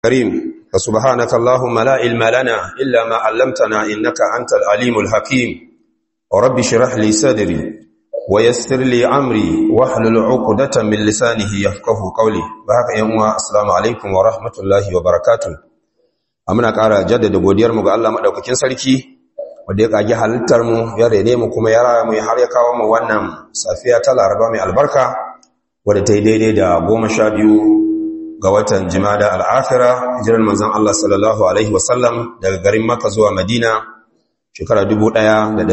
كريم فسبحانك اللهم لا علم لنا إلا ما علمتنا إنك أنت العليم الحكيم ورب شرح لي صدري ويسر لي أمري واحلل عقدة من لسانه يفقه قولي بهك يوم السلام عليكم ورحمة الله وبركاته amina ƙara jaddada godiyar mu ga Allah madaukakin sarki wanda ya kage halittar mu ya rene mu kuma ya raya mu har ya kawo mu wannan safiya ta Laraba mai albarka wadda ta yi daidai da goma sha biyu ga watan jimada al'afira hijirar manzan Allah sallallahu Alaihi wasallam daga garin Makka zuwa Madina shekara 1447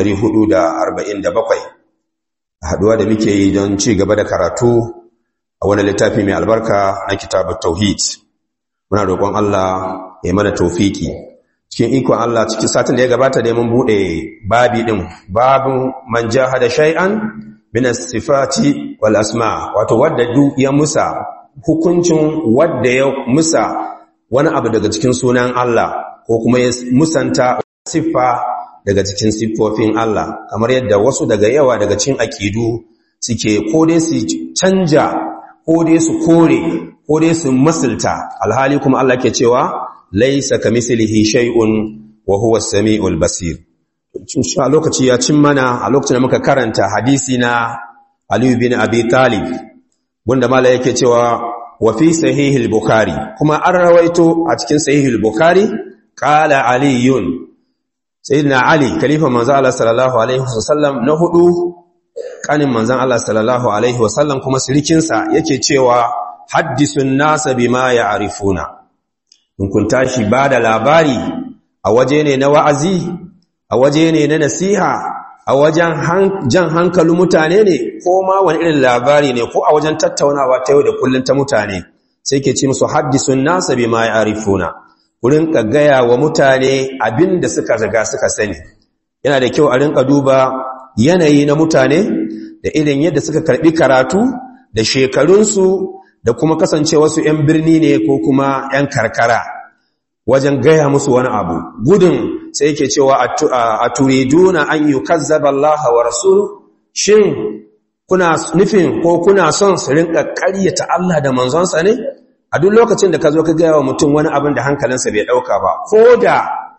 a haduwa da muke yi don ci gaba da karatu a wani littafi mai albarka na kitabar tauhid muna roƙon Allah ya mana taufiki cikin ikon Allah cikin satin da ya gabata da mun buɗe babi ɗin babin man jahada shay'an min as-sifati wal asma wato wadda duk ya musa hukuncin wadda ya musa wani abu daga cikin sunan Allah ko kuma ya musanta siffa daga cikin siffofin Allah kamar yadda wasu daga yawa daga cikin aƙidu suke ko dai su canja ko dai su kore ko dai su masulta alhali kuma Allah ke cewa laisa kamislihi shay'un wa huwa as-sami'ul basir a lokaci ya cin mana a lokacin da muka karanta hadisi na Aliyu bin Abi Talib wanda mala yake cewa wa fi sahihil bukhari kuma an rawaito a cikin sahihil bukhari qala aliyun sayyidina ali khalifa manzo Allah sallallahu alaihi wasallam na hudu kanin manzon Allah sallallahu alaihi wasallam kuma sirikin sa yake cewa haddisun nasa bima ya'rifuna in kun tashi bada labari a waje ne na wa'azi a waje ne na nasiha a wajen jan hankalin mutane ne ko ma wani irin labari ne ko a wajen tattaunawa ta yau da kullum ta mutane sai ke ci musu haddisun nasa bi ma ya'rifuna kurin ka gaya wa mutane abin da suka riga suka sani yana da kyau a rinka duba yanayi na mutane da irin yadda suka karbi karatu da shekarunsu da kuma kasancewarsu 'yan birni ne ko kuma 'yan karkara wajen gaya musu wani abu gudun sai yake cewa a turiduna an yi kazzaba Allah wa rasul shin kuna nufin ko kuna son su rinka ƙaryata Allah da manzonsa ne a duk lokacin da ka zo ka gaya wa mutum wani abin da hankalinsa bai ɗauka ba ko da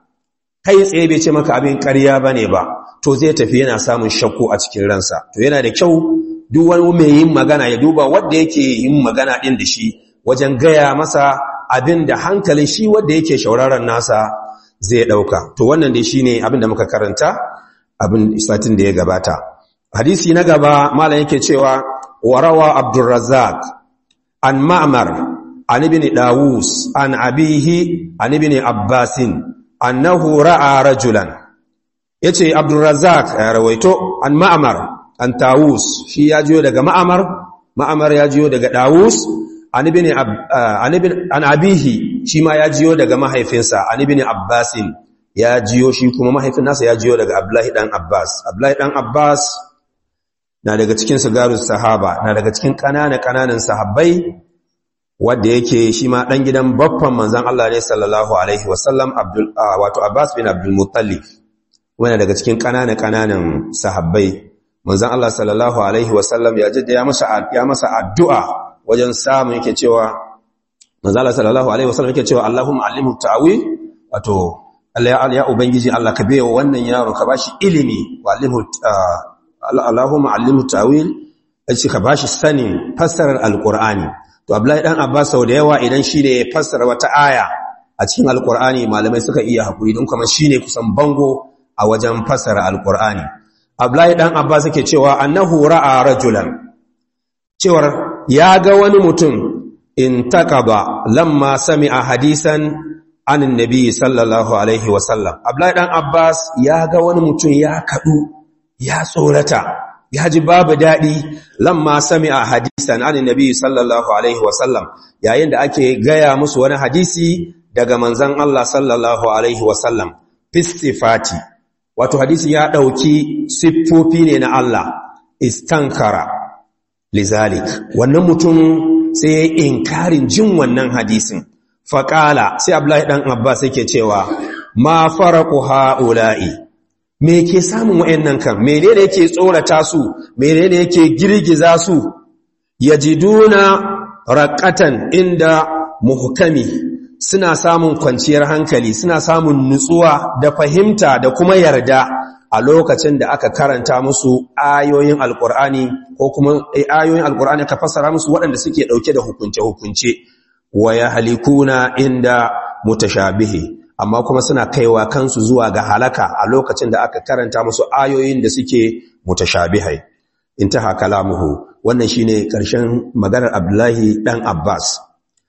kai tsaye bai ce maka abin ƙarya ba ne ba to zai tafi yana samun shakku a cikin ransa to yana da kyau duk wani mai yin magana ya duba wanda yake yin magana ɗin da shi wajen gaya masa abin da hankalin shi wanda yake shauraron nasa zai ɗauka to wannan dai shine abin da muka karanta abin satin da ya gabata hadisi na gaba malam yake cewa warawa abdurrazzaq an ma'mar an ibn dawus an abihi an ibn abbasin annahu ra'a rajulan yace abdurrazzaq ya rawaito an ma'mar an tawus shi ya jiyo daga ma'mar ma'mar ya jiyo daga dawus an abihi shi ma ya jiyo daga mahaifinsa an ibn abbasin ya jiyo shi kuma mahaifin nasa ya jiyo daga abdullahi dan abbas abdullahi dan abbas na daga cikin sigarus sahaba na daga cikin kanana kananan sahabbai wanda yake shi ma dan gidan baffan manzon Allah ne sallallahu alaihi wasallam abdul wato abbas bin abdul muttalib wanda daga cikin kanana kananan sahabbai manzon Allah sallallahu alaihi wasallam ya jidda ya masa ya masa addu'a wajen samu yake cewa manzala sallallahu alaihi wasallam yake cewa Allahumma allimhu ta'wil wato Allah ya ubangiji Allah ka bayo wannan yaro ka bashi ilimi wa allimhu Allahumma allimhu ta'wil yace ka bashi sanin fassarar alqur'ani to Abdullahi dan Abbas sau da yawa idan shi ne ya fassara wata aya a cikin alqur'ani malamai suka iya hakuri don kuma shine kusan bango a wajen fassara alqur'ani Abdullahi dan Abbas yake cewa annahu ra'a rajulan cewar ya ga wani mutum in takaba lamma sami'a hadisan anin nabi sallallahu alaihi wasallam Abdullahi dan Abbas ya ga wani mutum ya kadu ya tsorata ya ji babu dadi lamma sami'a hadisan anin nabi sallallahu alaihi wasallam yayin da ake gaya musu wani hadisi daga manzon Allah sallallahu alaihi wasallam fistifati wato hadisi ya dauki siffofi ne na Allah istankara lizalik wannan mutum sai ya inkarin jin wannan hadisin faƙala sai abdullahi ɗan abbas yake cewa ma faraku ha'ula'i me ke samun wa'annan kan menene yake tsorata su menene yake girgiza su yajiduna raqatan inda muhkami suna samun kwanciyar hankali suna samun nutsuwa da fahimta da kuma yarda a lokacin da aka karanta musu ayoyin alkur'ani ko kuma ayoyin alkur'ani ka fassara musu waɗanda suke ɗauke da hukunce-hukunce wa ya halikuna inda mutashabihi amma kuma suna kaiwa kansu zuwa ga halaka a lokacin da aka karanta musu ayoyin da suke mutashabihai intaha kalamuhu wannan shine ƙarshen maganar Abdullahi dan Abbas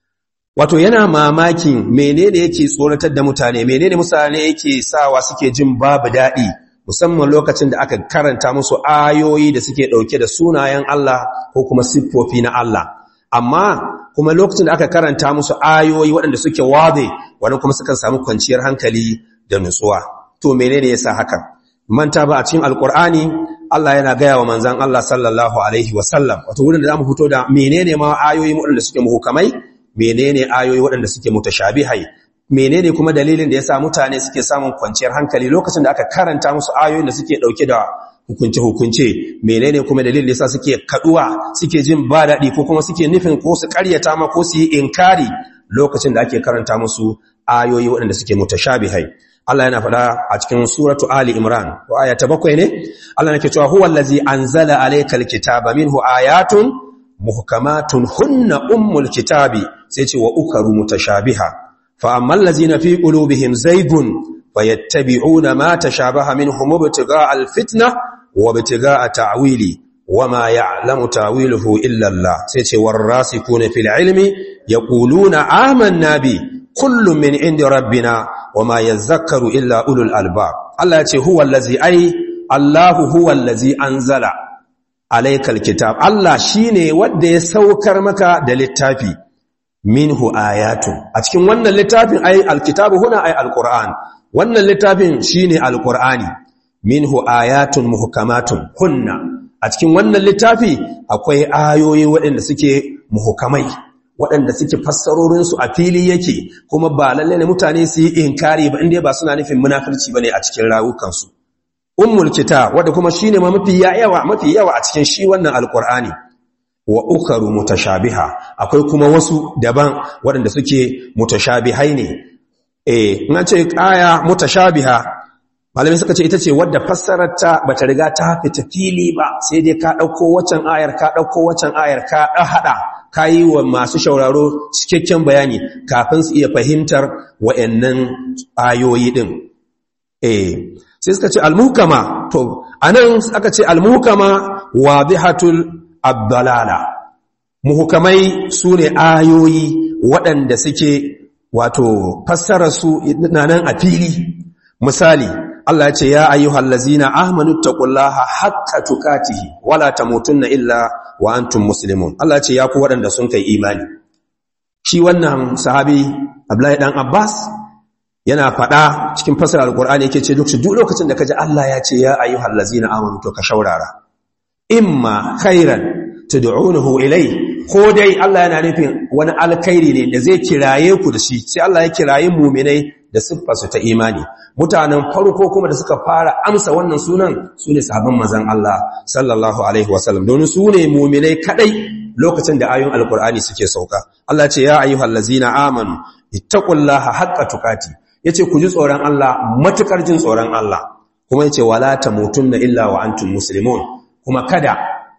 wato yana mamakin menene yake tsoratar da mutane menene mutane yake sawa suke jin babu daɗi musamman lokacin da aka karanta musu ayoyi da suke ɗauke da sunayen Allah ko kuma siffofi na Allah amma kuma lokacin da aka karanta musu ayoyi waɗanda suke wade wani kuma sukan samu kwanciyar hankali da nutsuwa to menene yasa hakan manta ba a cikin alkur'ani Allah yana gaya wa manzan Allah sallallahu alaihi wasallam wato wurin da zamu fito da menene ma ayoyi waɗanda suke muhukamai menene ayoyi waɗanda suke mutashabihai menene kuma dalilin da yasa mutane suke samun kwanciyar hankali lokacin da aka karanta musu ayoyin da suke dauke da hukunce hukunce menene kuma dalilin da yasa suke kaduwa suke jin ba daɗi ko kuma suke nufin ko su ƙaryata ma ko su yi inkari lokacin da ake karanta musu ayoyi waɗanda suke mutashabihai Allah yana faɗa a cikin suratu Ali Imran ko aya ta bakwai ne Allah nake cewa huwa allazi anzala alaykal kitaba minhu ayatun muhkamatun hunna ummul kitabi sai ce wa ukaru mutashabiha fa ammal ladzina fi qulubihim zaygun fayattabi'una ma tashabaha minhum ibtigha'a alfitna wa ibtigha'a ta'wili wama ya'lamu ta'wiluhu illa Allah sai ce warasikuna fil ilmi yaquluna amanna bi kullum min indi rabbina wama yazakkaru illa ulul albab Allah ya ce huwa allazi ai Allahu huwa allazi anzala alaykal kitab Allah shine wanda ya saukar maka da littafi minhu ayatun a cikin wannan littafin ai alkitabu huna ai alquran wannan littafin shine alqurani minhu ayatun muhkamatun hunna a cikin wannan littafi akwai ayoyi waɗanda suke muhkamai waɗanda suke fassarorinsu a fili yake kuma ba lalle ne mutane su yi inkari ba inda ba suna nufin munafirci bane a cikin rawukansu ummul kitab wanda kuma shine ma mafi yawa mafi yawa a cikin shi wannan alqur'ani wa ukaru mutashabiha akwai kuma wasu daban waɗanda suke mutashabihai ne eh in ce aya mutashabiha malamai suka ce ita ce wadda fassararta bata riga ta fita fili ba sai dai ka dauko waccan ayar ka dauko waccan ayar ka hada ka yi wa masu shauraro cikakken bayani kafin su iya fahimtar wa'yannan ayoyi ɗin. Eh, sai suka ce almuhkama, to, a nan aka ce almuhkama wa bihatul abdalala. Muhukamai su ne ayoyi waɗanda suke wato fassararsu na nan a fili. Misali, Allah ya ce, Ya ayyuhal lazina ahmanu taqullaha haqqa tukatihi wala tamutunna illa wa antum muslimun Allah ce ya ku waɗanda sun kai imani shi wannan sahabi Abdullahi dan Abbas yana faɗa cikin fasara alqur'ani yake ce duk lokacin da kaji Allah ya ce ya ayyuhal ladzina amanu to ka shaurara imma khairan tad'unuhu ilai ko dai Allah yana nufin wani alkhairi ne da zai kiraye ku da shi sai Allah ya kiraye mu'minai da siffarsu ta imani mutanen farko kuma da suka fara amsa wannan sunan su ne sahabban mazan Allah sallallahu alaihi wasallam don su ne muminai kadai lokacin da ayoyin alkur'ani suke sauka Allah ce ya ayyuhal ladzina amanu ittaqullaha haqqa tuqati yace ku ji tsoron Allah matukar jin tsoron Allah kuma yace wala tamutunna illa wa antum muslimun kuma kada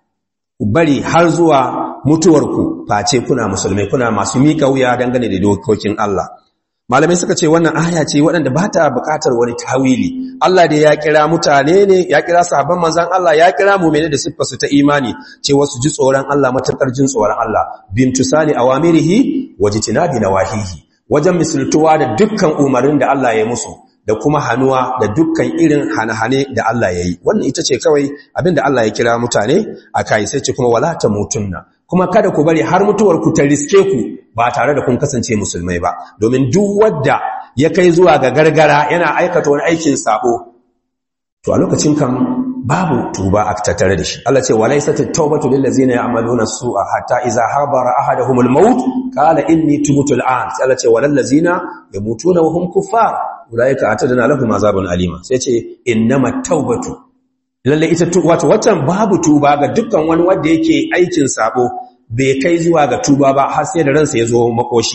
ku bari har zuwa mutuwarku face kuna musulmai kuna masu mika wuya dangane da dokokin Allah malamai suka ce wannan aya ce waɗanda ba ta buƙatar wani tawili Allah da ya kira mutane ne ya kira sahabban manzan Allah ya kira mu'mini da siffarsu ta imani ce wasu ji tsoron Allah matakar jin tsoron Allah bintu sali awamirihi wajtinabi nawahihi wajen misaltuwa da dukkan umarnin da Allah ya musu da kuma hanuwa da dukkan irin hane-hane da Allah ya yi wannan ita ce kawai abin da Allah ya kira mutane a kai sai ce kuma wala ta mutunna kuma kada ku bari har mutuwar ku ta riske ku ba tare da kun kasance musulmai ba domin duk wadda ya kai zuwa ga gargara yana aikata wani aikin sabo to a lokacin kan babu tuba a tattare da shi Allah ce walaysat at-taubatu lil ladzina ya'maluna su'a hatta idza habara ahaduhumul maut qala inni tubtu al-an sai Allah ce walal ladzina yamutuna wa hum kuffar ulaika atadna lahum azabun alima sai ce innamat taubatu lalle ita wato watan babu tuba ga dukkan wani wanda yake aikin sabo bai kai zuwa ga tuba ba har sai da ransa ya zo makoshi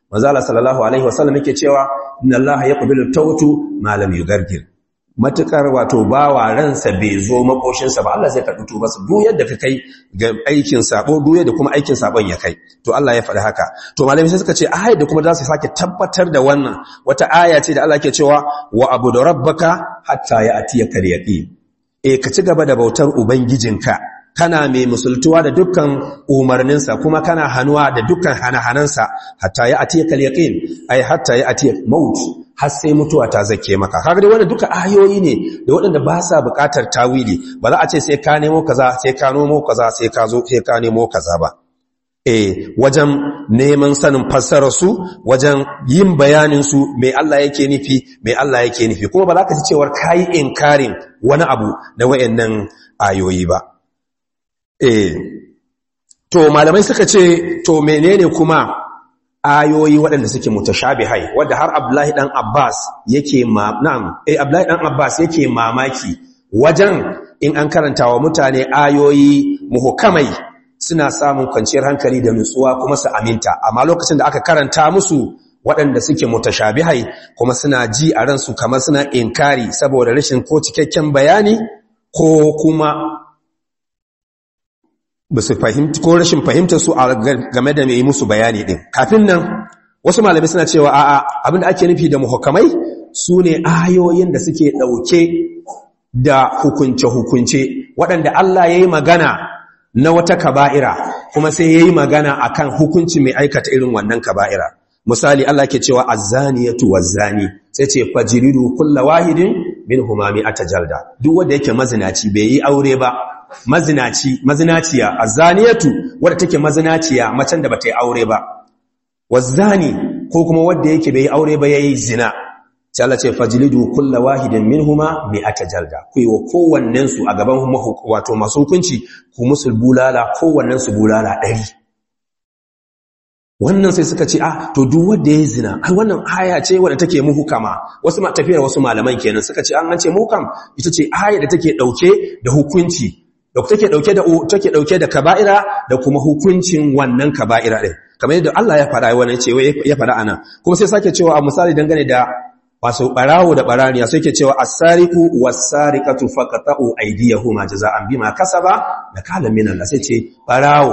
manzo Allah sallallahu alaihi wasallam yake cewa inna Allah yaqbilu tawtu ma lam yugargir matukar wato bawa ransa bai zo makoshinsa ba Allah zai karɓi tubarsa duk yadda ka kai ga aikin sabo duk yadda kuma aikin sabon ya kai to Allah ya faɗi haka to malami sai suka ce ayat da kuma za su sake tabbatar da wannan wata aya ce da Allah ke cewa wa abudu rabbaka hatta ya'tiyaka al-yaqin eh ka ci gaba da bautar ubangijinka kana mai musultuwa da dukkan umarninsa kuma kana hanuwa da dukkan hana-hanansa hatta ya'tiyaka al-yaqin ai hatta ya'tiyaka maut har sai mutuwa ta zake maka kaga dai wannan duka ayoyi ne da waɗanda ba sa buƙatar tawili ba za a ce sai ka nemo kaza sai ka nomo kaza sai ka zo sai ka nemo kaza ba eh wajen neman sanin fassarar su wajen yin bayanin su me Allah yake nufi me Allah yake nufi kuma ba za ka ji cewar kai inkarin wani abu da wayannan ayoyi ba eh to malamai suka ce to menene kuma ayoyi waɗanda suke mutashabihai wadda har Abdullahi dan Abbas yake ma na'am eh Abdullahi dan Abbas yake mamaki wajen in an karanta wa mutane ayoyi muhukamai suna samun kwanciyar hankali da nutsuwa kuma su aminta amma lokacin da aka karanta musu waɗanda suke mutashabihai kuma suna ji a ransu kamar suna inkari saboda rashin ko cikakken bayani ko kuma ba su fahimci ko rashin fahimtar su game da mai musu bayani din kafin nan wasu malamai suna cewa a'a abinda ake nufi da muhukamai su ne ayoyin da suke ɗauke da hukunce-hukunce waɗanda Allah ya yi magana na wata kaba'ira kuma sai ya yi magana akan hukunci mai aikata irin wannan kaba'ira misali Allah ke cewa azzaniyatu wazzani sai ce fajiridu kulla wahidin min humami atajalda duk wanda yake mazinaci bai yi aure ba mazinaci mazinaciya azaniyatu wadda take mazinaciya macen da bata yi aure ba wazani ko kuma wanda yake bai aure ba yayi zina sai Allah ce fajlidu kulla wahidin minhuma mi'ata jalda ku yi wa kowannen su a gaban wato masu hukunci ku musul bulala kowannen su bulala 100 wannan sai suka ce ah to duk wanda yayi zina ai wannan aya ce wadda take muhukama wasu tafiyar wasu malaman kenan suka ce an an ce muhukam ita ce aya da take dauke da hukunci da take dauke da take dauke da kaba'ira da kuma hukuncin wannan kaba'ira din kamar yadda Allah ya faɗa wannan ce ya faɗa anan kuma sai sake cewa a misali dangane da wasu barawo da baraniya sai ke cewa as-sariqu was-sariqatu faqata'u aydiyahuma jazaa'an bima kasaba nakalan min Allah sai ce barawo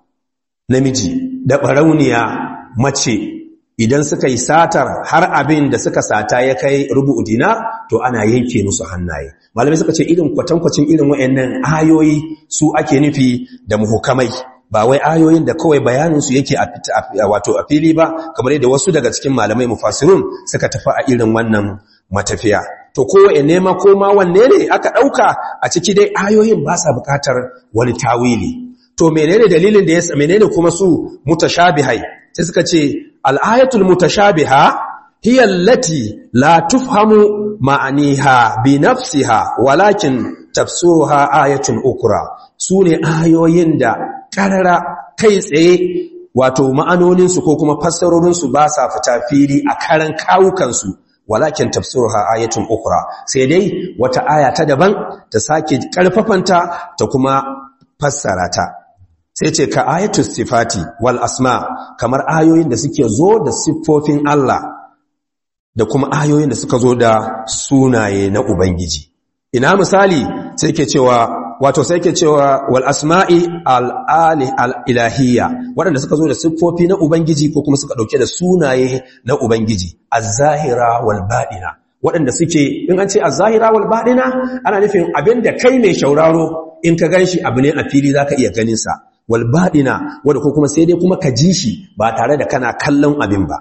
namiji da barauniya mace idan suka yi satar har abin da suka sata ya kai rubu'u dinar to ana yanke musu hannaye malamai suka ce irin kwatankwacin irin wayannan ayoyi su ake nufi da muhukamai ba wai ayoyin da kawai bayanin su yake a wato a fili ba kamar yadda wasu daga cikin malamai mufassirun suka tafi a irin wannan matafiya to kowaye nema ko ma wanne ne aka dauka a ciki dai ayoyin ba sa bukatar wani tawili to menene dalilin da ya menene kuma su mutashabihai sai suka ce al'ayatul mutashabiha hiya allati la tufhamu ma'aniha bi nafsiha walakin tafsiruha ayatun ukra sune ayoyin da karara kai tsaye wato ma'anoninsu ko kuma fassarorinsu ba sa fita fili a karan kawukansu walakin tafsiruha ayatun ukra sai dai wata aya ta daban ta sake karfafanta ta kuma fassara ta sai ce ka ayatu sifati wal asma kamar ayoyin da suke zo da siffofin Allah da kuma ayoyin da suka zo da sunaye na Ubangiji ina misali sai ke cewa wato sai ke cewa wal asma'i al ali al ilahiyya waɗanda suka zo da siffofi na Ubangiji ko kuma suka dauke da sunaye na Ubangiji az-zahira wal baɗina waɗanda suke in an ce az-zahira wal baɗina ana nufin abinda kai mai shauraro in ka ganshi abu ne a fili zaka iya ganin sa walbaɗina wadda ko kuma sai dai kuma ka ji shi ba tare da kana kallon abin ba.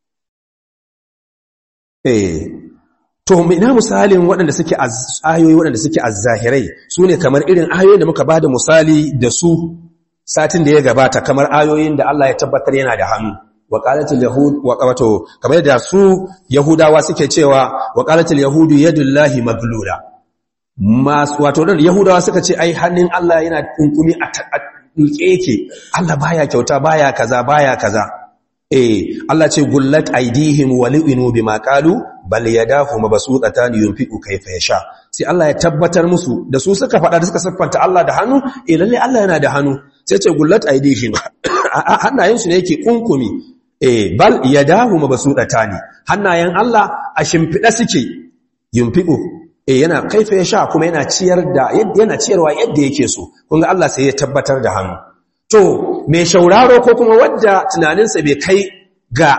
Eh, to ina misalin waɗanda suke ayoyi waɗanda suke azzahirai su ne kamar irin ayoyin da muka ba da misali da su satin da ya gabata kamar ayoyin da Allah ya tabbatar yana da hannu. Waƙalatul Yahud, wato, kamar da su Yahudawa suke cewa, waƙalatul Yahudu yadullahi maglula. Masu, wato, Yahudawa suka ce, ai, hannun Allah yana kunkumi a dulke yake Allah baya kyauta baya kaza baya kaza eh Allah ce gullat aidihim walinu bima qalu bal yadahu mabsuutatan yunfiqu kayfa yasha sai Allah ya tabbatar musu da su suka faɗa da suka siffanta Allah da hannu eh lalle Allah yana da hannu sai ce gullat aidihim hannayen su ne yake kunkumi eh bal yadahu mabsutatani hannayen Allah a shimfida suke yunfiqu eh yana kaifa ya sha kuma yana ciyar da yana ciyarwa yadda yake so kun ga Allah sai ya tabbatar da hannu to mai shauraro ko kuma wadda tunaninsa bai kai ga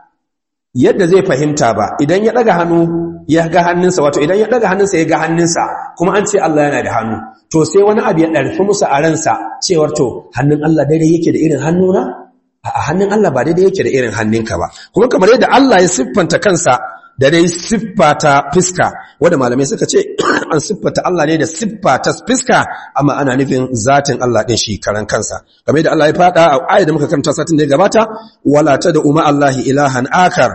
yadda zai fahimta ba idan ya daga hannu ya ga hannunsa wato idan ya daga hannunsa ya ga hannunsa kuma an ce Allah yana da hannu to sai wani abu ya ɗarfi musu a ransa cewar to hannun Allah daidai yake da irin hannuna a hannun Allah ba daidai yake da irin hannunka ba kuma kamar yadda Allah ya siffanta kansa da dai siffata fiska wanda malamai suka ce an siffata Allah ne da siffata fiska amma ana nufin zatin Allah din shi karan kansa kamar yadda Allah ya fada a ayat da muka karanta satin da ya gabata wala da umma Allahi ilahan akar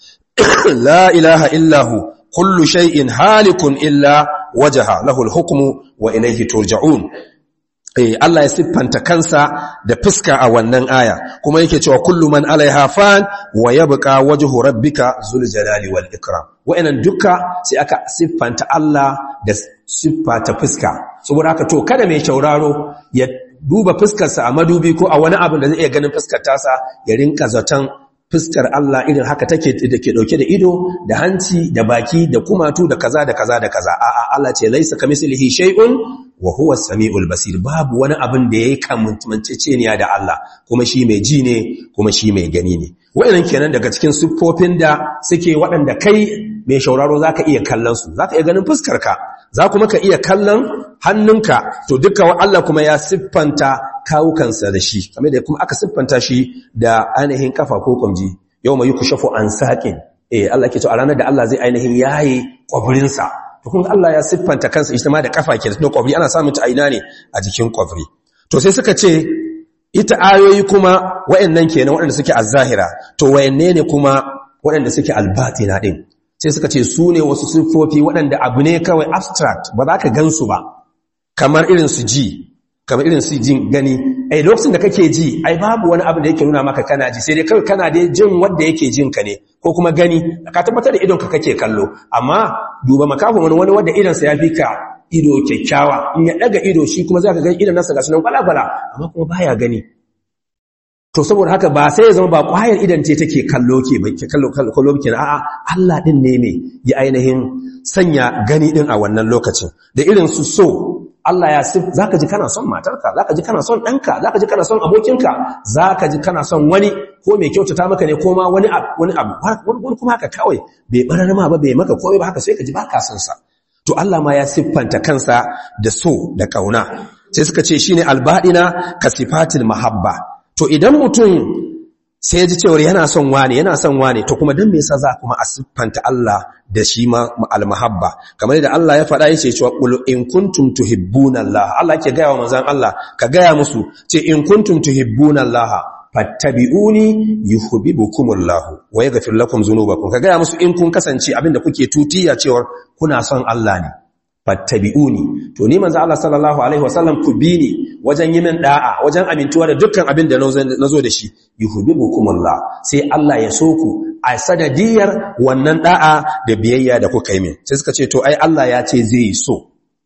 la ilaha illahu kullu shay'in halikun illa wajaha lahul hukmu wa ilayhi turja'un eh Allah ya siffanta kansa da fuska a wannan aya kuma yake cewa kullu man alaiha fan wa yabqa wajhu rabbika zul jalali wal ikram wa'annan duka sai aka siffanta Allah da siffata fuska saboda haka to kada mai shauraro ya duba fuskarsa a madubi ko a wani abin da zai iya ganin fuskar tasa ya rinka zaton fuskar Allah irin haka take da ke dauke da ido da hanci da baki da kumatu da kaza da kaza da kaza a'a Allah ce laisa kamislihi shay'un wa huwa as-sami'ul basir babu wani abin da yayi kamanceceniya da Allah kuma shi mai ji ne kuma shi mai gani ne wayannan kenan daga cikin siffofin da suke waɗanda kai mai shauraro zaka iya kallon su zaka iya ganin fuskar ka za kuma ka iya kallon hannunka to duka Allah kuma ya siffanta kawukansa da shi kamar da kuma aka siffanta shi da ainihin kafa ko kwamji yau mai kushafu an saƙin eh Allah ke to a ranar da Allah zai ainihin yayi kwabrinsa to kun Allah ya siffanta kansa ita ma da kafa ke da kwabri ana samun ta aina ne a jikin kwabri to sai suka ce ita ayoyi kuma wayannan kenan waɗanda suke az-zahira to wayanne ne kuma waɗanda suke al-batina din sai suka ce su ne wasu siffofi waɗanda abu ne kawai abstract ba za ka gansu ba kamar irin su ji kamar irin su jin gani ai lokacin da kake ji ai babu wani abu da yake nuna maka kana ji sai dai kawai kana dai jin wanda yake jin ka ne ko kuma gani ka tabbatar da idon ka kake kallo amma duba makafin wani wani wanda idon sa ya fi ka ido kyakkyawa in ya daga ido shi kuma zaka ga idon nasa ga sunan kwala-kwala amma kuma baya gani to saboda haka ba sai ya zama ba kwayar idan ce take kallo ke ba ke kallo kallo ke a'a Allah din ne me ya ainihin sanya gani din a wannan lokacin da irin su so Allah ya sif zaka ji kana son matarka zaka ji kana son ɗanka zaka ji kana son abokinka zaka ji kana son wani ko mai kyautata maka ne ko ma wani wani abu wani kuma haka kawai bai barar ma ba bai maka komai ba haka sai ka ji baka son sa to Allah ma ya siffanta kansa da so da kauna sai suka ce shine albadina kasifatil mahabba to idan mutum sai ya ji cewar yana son wane yana son wane to kuma dan me yasa za kuma a siffanta Allah da shi ma almahabba kamar da Allah ya faɗa yace cewa qul in kuntum tuhibbuna Allah Allah ke gaya wa manzon Allah ka gaya musu ce in kuntum tuhibbuna Allah fattabi'uni yuhibbukumullahu wa yaghfir lakum dhunubakum ka gaya musu in kun kasance abinda kuke tutiya cewar kuna son Allah ne fattabi'uni to ni manzo Allah sallallahu alaihi wasallam ku bi ni wajen yi min da'a wajen amintuwa da dukkan abin da nazo da shi yuhibbukumullah sai Allah ya so ku a sanadiyar wannan da'a da biyayya da kuka yi min sai suka ce to ai Allah ya ce zai so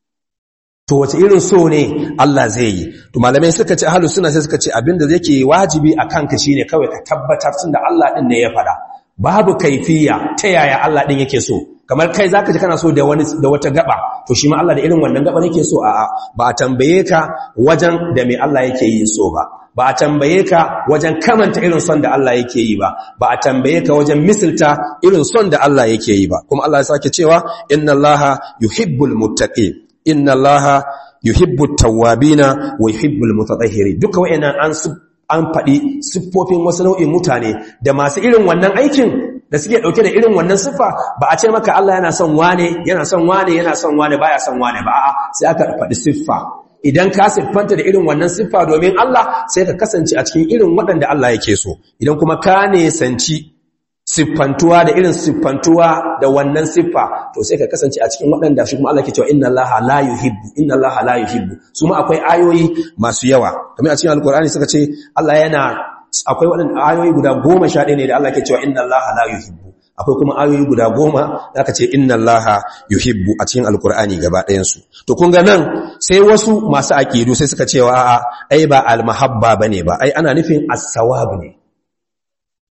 to wace irin so ne Allah zai yi to malamai suka ce ahlus sunna sai suka ce abinda yake wajibi akan ka shine kawai ka tabbatar tunda Allah din ne ya fada babu kaifiya ta yaya Allah din yake so kamar kai zaka ji kana so da wani da wata gaba to shi ma Allah da irin wannan gaba yake so a'a ba a tambaye ka wajen da me Allah yake yi so ba ba a tambaye ka wajen kamanta irin son da Allah yake yi ba ba a tambaye ka wajen misilta irin son da Allah yake yi ba kuma Allah ya sake cewa inna Allaha yuhibbul muttaqin inna Allaha yuhibbut tawwabina wa yuhibbul mutatahhirin duka wayannan an an faɗi siffofin wasu nau'in mutane da masu irin wannan aikin da suke ɗauke da irin wannan siffa ba a ce maka Allah yana son wane yana son wane yana son wane baya son wane ba a'a sai aka faɗi siffa idan ka siffanta da irin wannan siffa domin Allah sai ka kasance a cikin irin waɗanda Allah yake so idan kuma ka nesanci siffantuwa da irin siffantuwa da wannan siffa to sai ka kasance a cikin waɗanda shi kuma Allah ke cewa inna Allah la yuhibbu inna Allah la yuhibbu su ma akwai ayoyi masu yawa kamar a cikin alkur'ani suka ce Allah yana akwai waɗanda ayoyi guda goma sha ɗaya ne da Allah ke cewa inna Allah la yuhibbu akwai kuma ayoyi guda goma da aka ce inna Allah yuhibbu a cikin alkur'ani gaba ɗayansu to kun ga nan sai wasu masu aƙidu sai suka cewa a'a ai ba almahabba bane ba ai ana nufin as-sawab ne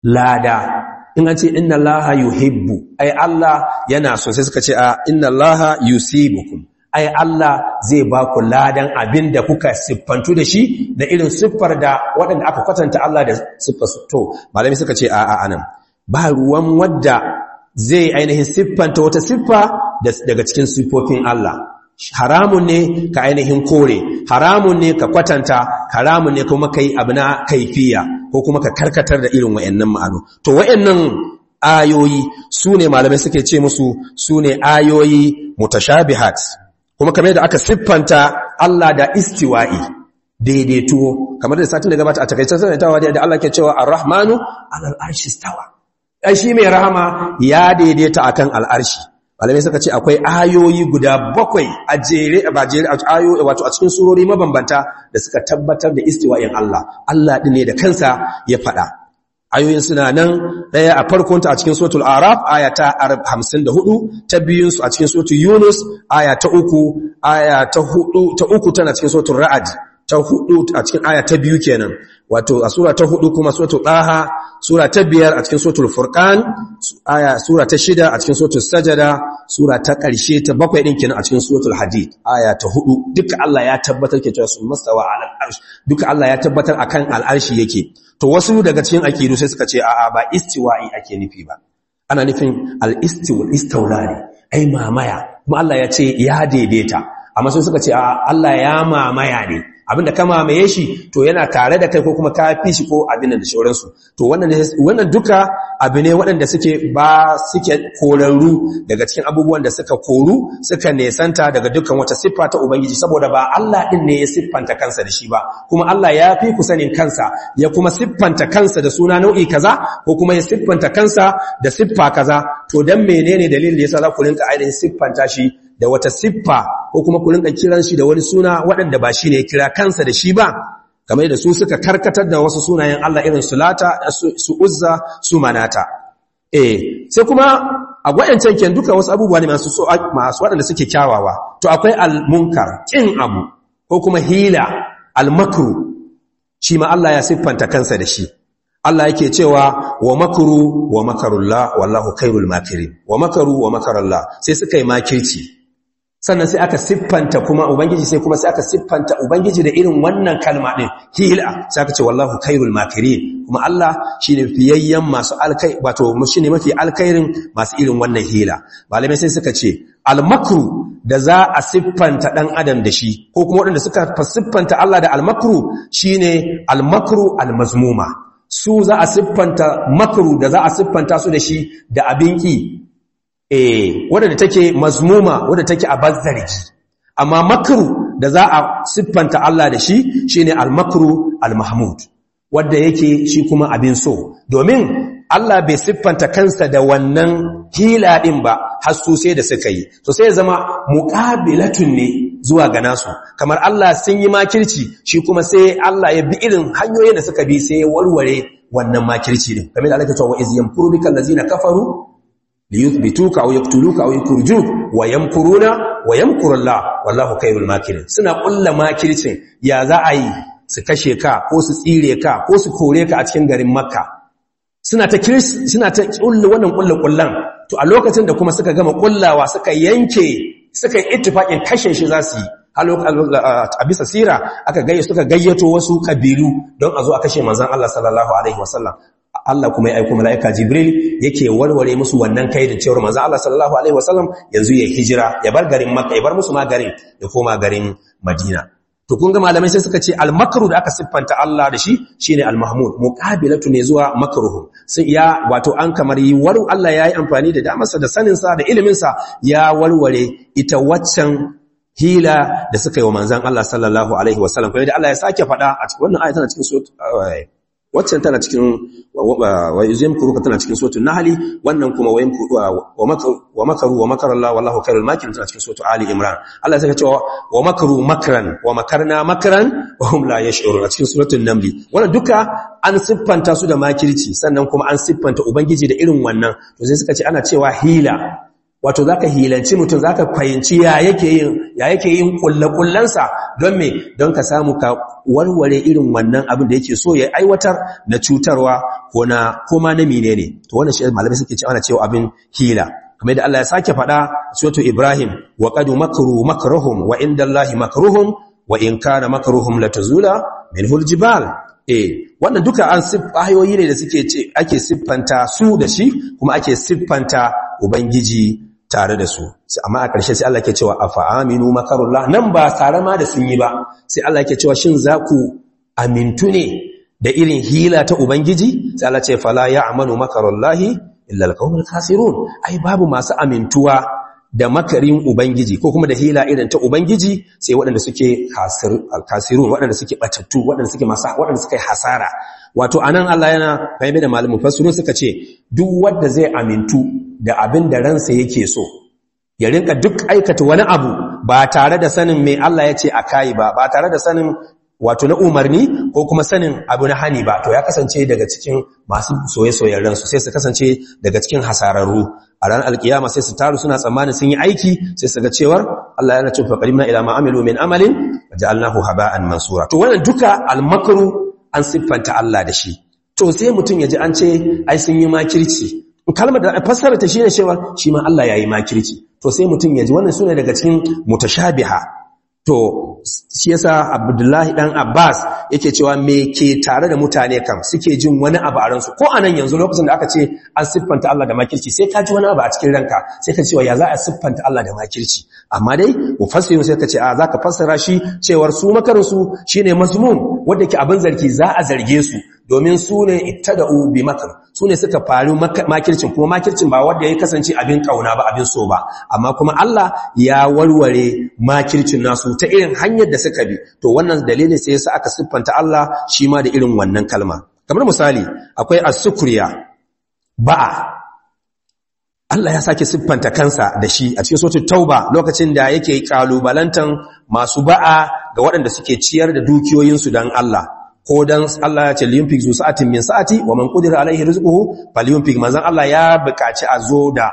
lada in an ce inna allaha yuhibbu ai Allah yana so sai suka ce a inna allaha yusibukum ai Allah zai ba ku ladan abin da kuka siffantu da shi da irin siffar da waɗanda aka kwatanta Allah da siffar su to malami suka ce a'a anan ba ruwan wadda zai ainihin siffanta wata siffa daga cikin siffofin Allah haramun ne ka ainihin kore haramun ne ka kwatanta haramun ne kuma kai abu na kaifiya ko kuma ka karkatar da irin wayannan ma'ano to wayannan ayoyi su ne malamai suke ce musu su ne ayoyi mutashabihat kuma kamar da aka siffanta Allah da istiwa'i daidaituwo kamar da satin da gabata a takaicen sanatawa da Allah ke cewa ar-rahmanu alal arshi stawa shi mai rahama ya daidaita akan al'arshi malamai suka ce akwai ayoyi guda bakwai a jere ba jere a ayoyi wato a cikin surori mabambanta da suka tabbatar da istiwa'in Allah Allah din ne da kansa ya faɗa ayoyin suna nan ɗaya a farkonta a cikin suratul araf aya ta 54 ta biyun su a cikin suratul yunus aya ta uku aya ta hudu ta uku tana cikin suratul ra'd ta hudu a cikin aya ta biyu kenan wato a sura ta hudu kuma suratul daha sura ta biyar a cikin suratul furqan aya sura ta shida a cikin suratul sajada sura ta ƙarshe ta bakwai din kenan a cikin suratul hadid aya ta hudu duka Allah ya tabbatar ke cewa sun mastawa ala al'arsh duka Allah ya tabbatar akan al'arshi yake to wasu daga cikin akidu sai suka ce a'a ba istiwa'i ake nufi ba ana nufin al-istiwa istawlani ai mamaya kuma Allah ya ce ya daidaita amma sai suka ce a'a Allah ya mamaya ne abinda ka mamaye shi to yana tare da kai ko kuma ka fi shi ko abin da shauransu to wannan wannan duka abu ne waɗanda suke ba suke korarru daga cikin abubuwan da suka koru suka nesanta daga dukkan wata siffa ta ubangiji saboda ba Allah din ne ya siffanta kansa da shi ba kuma Allah ya fi ku sanin kansa ya kuma siffanta kansa da suna nau'i kaza ko kuma ya siffanta kansa da siffa kaza to dan menene dalilin da yasa za ku rinka ainihin siffanta shi da wata siffa ko kuma ku rinka kiran shi da wani suna waɗanda ba shi ne ya kira kansa da shi ba kamar da su suka karkatar da wasu sunayen Allah irin su lata su uzza su manata eh sai kuma a gwayancan ken duka wasu abubuwa ne masu masu waɗanda suke kyawawa to akwai al-munkar kin abu ko kuma hila al-makru shi ma Allah ya siffanta kansa da shi Allah yake cewa wa makru wa makarullah wallahu khairul makirin wa makaru wa makarullah sai suka yi makirci sannan sai aka siffanta kuma ubangiji sai kuma sai aka siffanta ubangiji da irin wannan kalma din hila sai aka ce wallahu khairul makirin kuma Allah shine fiyayyen masu alkai wato shine mafi alkairin masu irin wannan hila malamai sai suka ce almakru da za a siffanta dan adam da shi ko kuma waɗanda suka siffanta Allah da almakru shine almakru almazmuma su za a siffanta makru da za a siffanta su da shi da abin ki eh wadda take mazmuma wadda take a bazzarki amma makru da za a siffanta Allah da shi shine al-makru al-mahmud wanda yake shi kuma abin so domin Allah bai siffanta kansa da wannan hila din ba har su sai da suka yi to sai zama muqabilatun ne zuwa ga nasu kamar Allah sun yi makirci shi kuma sai Allah ya bi irin hanyoyin da suka bi sai ya warware wannan makirci din kamar da Allah ya ce wa iz yamkuru bikal ladzina kafaru liyuthbituka aw yaqtuluka aw yukhrijuk wa yamkuruna wa yamkuru Allah wallahu khairul makirin suna kulla makircin ya za a yi su kashe ka ko su tsire ka ko su kore ka a cikin garin Makka suna ta suna ta kulla wannan kullu kullan to a lokacin da kuma suka gama kullawa suka yanke suka yi ittifaqin kashe shi za su yi a bisa sira aka gayya suka gayyato wasu kabilu don a zo a kashe manzon Allah sallallahu alaihi wasallam Allah kuma ya aiko mala'ika Jibril yake warware musu wannan kaidin cewar manzo Allah sallallahu alaihi wasallam yanzu ya hijira ya bar garin Makka ya bar musu ma garin ya koma garin Madina to kun ga malamai sai suka ce al-makru da aka siffanta Allah da shi shine al-mahmud muqabilatu ne zuwa makruhu sai ya wato an kamar yi war Allah yayi amfani da damarsa da sanin sa da ilimin sa ya warware ita waccan hila da suka yi wa manzon Allah sallallahu alaihi wasallam kuma da Allah ya sake faɗa a cikin wannan ayatan cikin sura waccan tana cikin wa yuzim kuruka tana cikin suratul nahli wannan kuma wa makaru wa makaru wa makara Allah wallahu khairul makirin tana cikin suratul ali imran Allah sai ya ce wa makaru makran wa makarna makran wa hum la yash'urun a cikin suratul naml wannan duka an siffanta su da makirci sannan kuma an siffanta ubangiji da irin wannan to sai suka ce ana cewa hila wato zaka hilanci mutum zaka fahimci ya yake yin ya yake yin kullakullansa don me don ka samu ka warware irin wannan abin da yake so ya aiwatar na cutarwa ko na koma na menene to wannan shi malamai suke cewa ana cewa abin hila kamar yadda Allah ya sake faɗa suratu Ibrahim wa qad makru makruhum wa indallahi makruhum wa in kana makruhum latazula minhul jibal eh wannan duka an ayoyi ne da suke ce ake siffanta su da shi kuma ake siffanta ubangiji tare da su amma a ƙarshe sai Allah ke cewa afa aminu makarullah nan ba tare ma da sun yi ba sai Allah ke cewa shin za ku amintu ne da irin hila ta ubangiji sai Allah ce fala ya'manu makarullahi illa alqawmul kasirun ai babu masu amintuwa da makarin ubangiji ko kuma da hila irin ta ubangiji sai waɗanda suke kasirun waɗanda suke batattu waɗanda suke masu waɗanda suke hasara wato anan Allah yana bayyana da malamin fasirun suka ce duk wanda zai amintu da abin da ransa yake so ya rinka duk aikata wani abu ba tare da sanin me Allah ya ce a kai ba ba tare da sanin wato na umarni ko kuma sanin abu na hani ba to ya kasance daga cikin masu soye-soyen ransu sai su kasance daga cikin hasararru a ranar alkiyama sai su taru suna tsammanin sun yi aiki sai su ga cewar Allah yana cewa qalimna ila ma amilu min amalin waja'alnahu haba'an mansura to wannan duka almakru an siffanta Allah da shi to sai mutum ya ji an ce ai sun yi makirci kalmar da fassara ta shine cewa shi ma Allah yayi makirci to sai mutum ya ji wannan sune daga cikin mutashabiha to shi yasa Abdullahi dan Abbas yake cewa me ke tare da mutane kam suke jin wani abu a ransu ko anan yanzu lokacin da aka ce an siffanta Allah da makirci sai ka ji wani abu a cikin ranka sai ka cewa ya za a siffanta Allah da makirci amma dai mufassirin sai ka ce a zaka fassara shi cewar su makarin su shine mazmum wanda ke abin zargi za a zarge su domin su ne ittada'u bi makar su ne suka faru makircin kuma makircin ba wanda ya kasance abin kauna ba abin so ba amma kuma Allah ya warware makircin nasu ta irin hanyar da suka bi to wannan dalilin sai yasa aka siffanta Allah shi ma da irin wannan kalma kamar misali akwai as-sukriya ba'a Allah ya sake siffanta kansa da shi a cikin suratul tauba lokacin da yake kalubalantan masu ba'a ga waɗanda suke ciyar da dukiyoyinsu dan Allah ko dan Allah ya ce liyunfik zu sa'atin min sa'ati wa man qudira alaihi rizquhu falyunfik manzon Allah ya buƙaci a zo da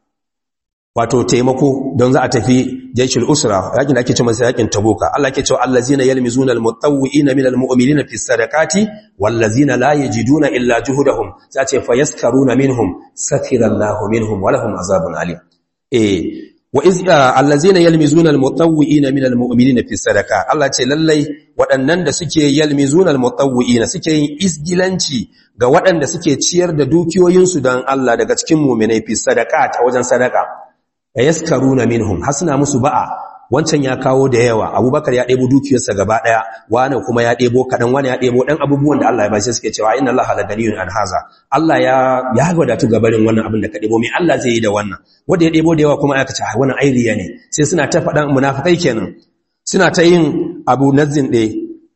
wato taimako don za a tafi jaishul usra yakin da ake cewa yakin tabuka Allah yake cewa allazina yalmizuna almutawwi'ina minal mu'minina fis sadaqati wallazina la yajiduna illa juhudahum sai ce fayaskaruna minhum sakira Allahu minhum wa lahum azabun alim eh wa iz allazina yalmizuna almutawwi'ina minal mu'minina fis sadaqa Allah ce lallai waɗannan da suke yalmizuna almutawwi'ina suke yin isgilanci ga waɗanda suke ciyar da dukiyoyinsu don Allah daga cikin mu'minai fis sadaqat a wajen sadaka yaskaruna minhum hasna musu ba'a wancan ya kawo da yawa abubakar ya ɗebo dukiyarsa gaba ɗaya wani kuma ya ɗebo kaɗan wani ya ɗebo ɗan abubuwan da Allah ya bashi suke cewa inna Allah la ganiyun an haza Allah ya ya wadatu gabarin wannan abin da ka ɗebo mai Allah zai yi da wannan wanda ya ɗebo da yawa kuma aka ce wannan airiya ne sai suna ta faɗan munafikai kenan suna ta yin abu nazin ɗaya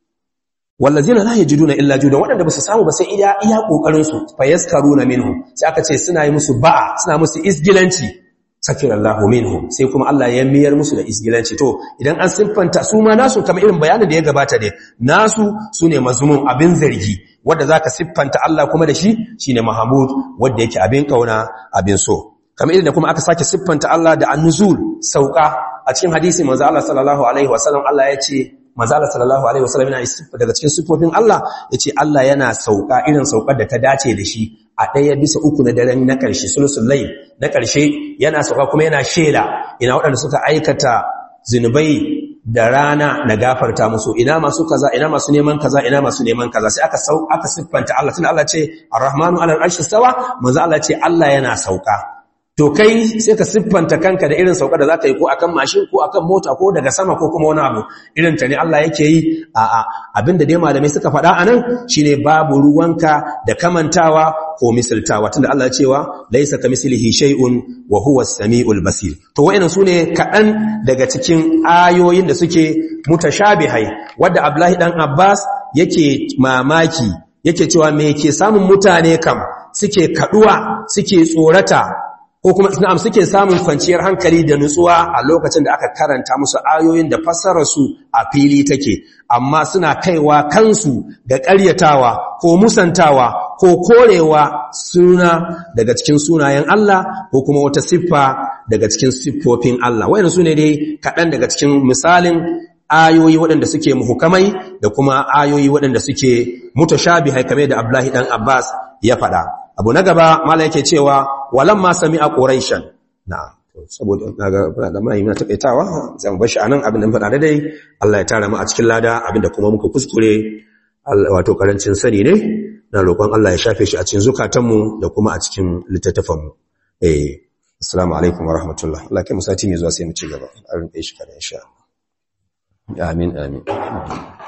wallazina la yajiduna illa judan wadanda basu samu ba sai iya iya kokarin su fayaskaruna minhum sai aka ce suna yi musu ba'a suna musu isgilanci sakirallahu minhum sai kuma Allah ya miyar musu da isgilanci to idan an siffanta su ma nasu kamar irin bayanin da ya gabata dai nasu sune mazmun abin zargi wanda zaka siffanta Allah kuma da shi shine mahmud wanda yake abin kauna abin so kamar irin da kuma aka sake siffanta Allah da annuzul sauka a cikin hadisi manzo Allah sallallahu alaihi wasallam Allah ya ce manzo Allah sallallahu alaihi wasallam yana daga cikin siffofin Allah yace Allah yana sauka irin saukar da ta dace da shi a ɗaya bisa uku na daren na ƙarshe sulusul layl na ƙarshe yana sauka kuma yana shela ina waɗanda suka aikata zinubai da rana na gafarta musu ina masu kaza ina masu neman kaza ina masu neman kaza sai aka sau aka siffanta Allah tunda Allah ce ar-rahmanu 'ala al-arshi stawa manzo Allah ce Allah yana sauka to kai sai ka siffanta kanka da irin sauka da za ka yi ko akan mashin ko akan mota ko daga sama ko kuma wani abu irin ta ne Allah yake yi a abinda dai malamai suka faɗa anan shine babu ruwanka da kamantawa ko misaltawa tunda Allah ya cewa laisa kamislihi shay'un wa huwa as-sami'ul basir to wayannan sune kaɗan daga cikin ayoyin da suke mutashabihai wanda Abdullahi dan Abbas yake mamaki yake cewa me ke samun mutane kam suke kaduwa suke tsorata ko kuma na'am suke samun kwanciyar hankali da nutsuwa a lokacin da aka karanta musu ayoyin da fassarar su a fili take amma suna kaiwa kansu ga ƙaryatawa ko musantawa ko korewa suna daga cikin sunayen Allah ko kuma wata siffa daga cikin siffofin Allah wayannan sune dai kaɗan daga cikin misalin ayoyi waɗanda suke muhukamai da kuma ayoyi waɗanda suke mutashabihai kamar da Abdullahi dan Abbas ya faɗa abu na gaba mala yake cewa walamma sami'a quraishan na'am saboda naga da mai muna takaitawa zan bar shi anan abin da mun faɗa dai Allah ya tara mu a cikin lada abinda kuma muka kuskure wato karancin sani ne na roƙon Allah ya shafe shi a cikin zukatanmu da kuma a cikin littattafanmu eh assalamu alaikum wa rahmatullah Allah kai mu sati mai zuwa sai mu ci gaba a rinƙe shi kada insha Allah amin amin